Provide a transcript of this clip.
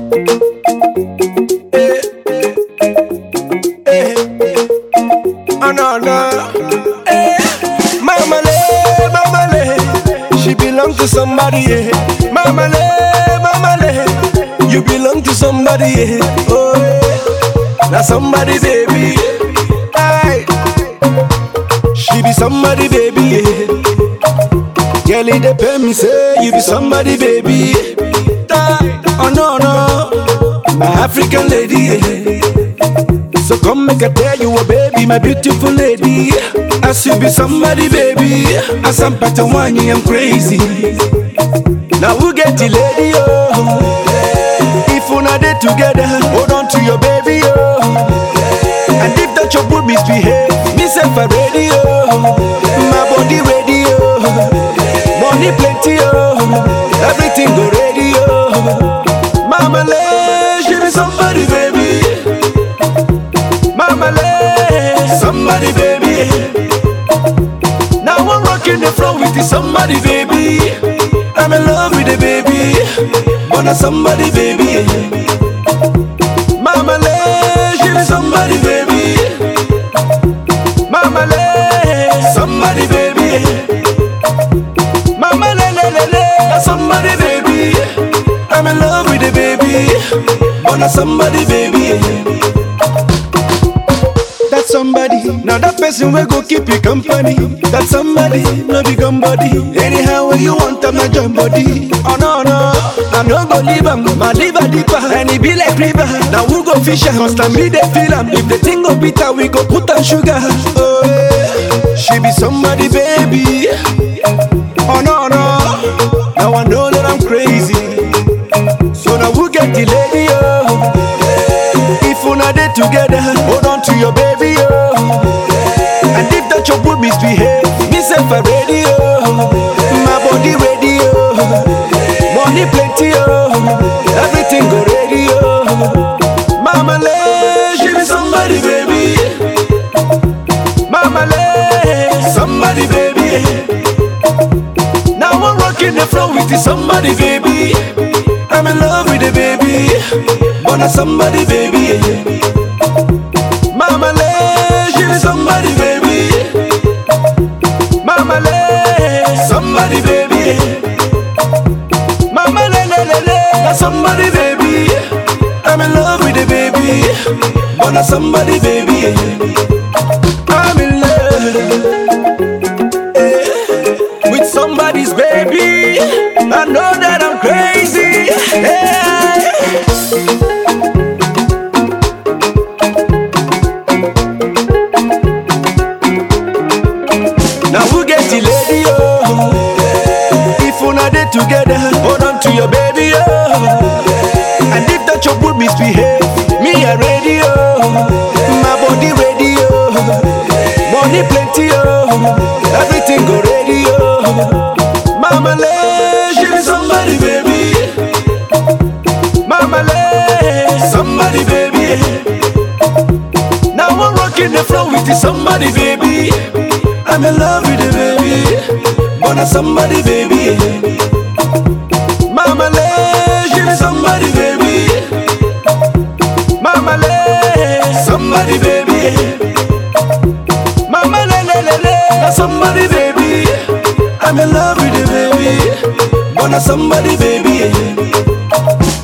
Eh, eh, oh no no. Eh, Mama le, mama le, she belong to somebody. Yeah. Mama le, mama le, you belong to somebody. Yeah. Oh, yeah. now somebody baby. Aye. She be somebody baby. Yeah. Girl, it depend me say you be somebody baby. Die. Oh no no, my African lady. Yeah. So come make I tell you a baby, my beautiful lady. As you be somebody, baby. As I'm part of one, I'm crazy. Now who get the lady, oh? If una dey together, hold on to your baby, oh. And if that your good misbehave, me say for radio, my body radio, money plenty, oh. Everything go radio. Mama, let she be somebody, baby. Mama le, somebody baby. Now I'm rocking the floor with the somebody baby. I'm in love with the baby, wanna somebody baby. Mama le, she be somebody baby. Mama le, somebody baby. Mama le le le le, somebody baby. I'm in love with the baby, wanna somebody baby. That somebody, now that person will go keep you company. That somebody, no be body. Anyhow, when you want them, not join body. Oh no, no, I'm not gonna leave them. My liver deeper, and it be like river. Now we go fish, cause time me they feel them. If the thing go bitter, we go put on sugar. Oh, yeah. she be somebody, baby. Oh no, no, now I know that I'm crazy. So now we get the lady, oh. If una dey together, hold on to your baby, oh. And if that your good misbehave, me say for radio, my body radio, money plenty, oh. Everything go radio. Mama le, she be somebody, baby. Mama le, somebody, baby. Now I'm rocking the floor with the somebody, baby. I'm in love with the baby, wanna somebody, baby. Mama le, she be somebody, baby. Mama le, somebody, baby. Mama le le le le, na somebody, baby. I'm in love with the baby, wanna somebody, baby. I'm in love eh, with somebody's baby. I know that I'm crazy. Hey. Now who get the lady, oh? If una dey together, hold on to your baby, oh. And if that your good misbehave, me a radio, my body radio, money plenty, oh. Everything go radio. Mama le, she be somebody, baby. Mama le, somebody, baby. Now I'm rocking the floor with the somebody, baby. I'm in love with the baby, wanna somebody, baby. Mama le, she be somebody, baby. Mama le, somebody, baby. Mama le le le le, na somebody, baby. I'm in love with the baby, wanna somebody, baby.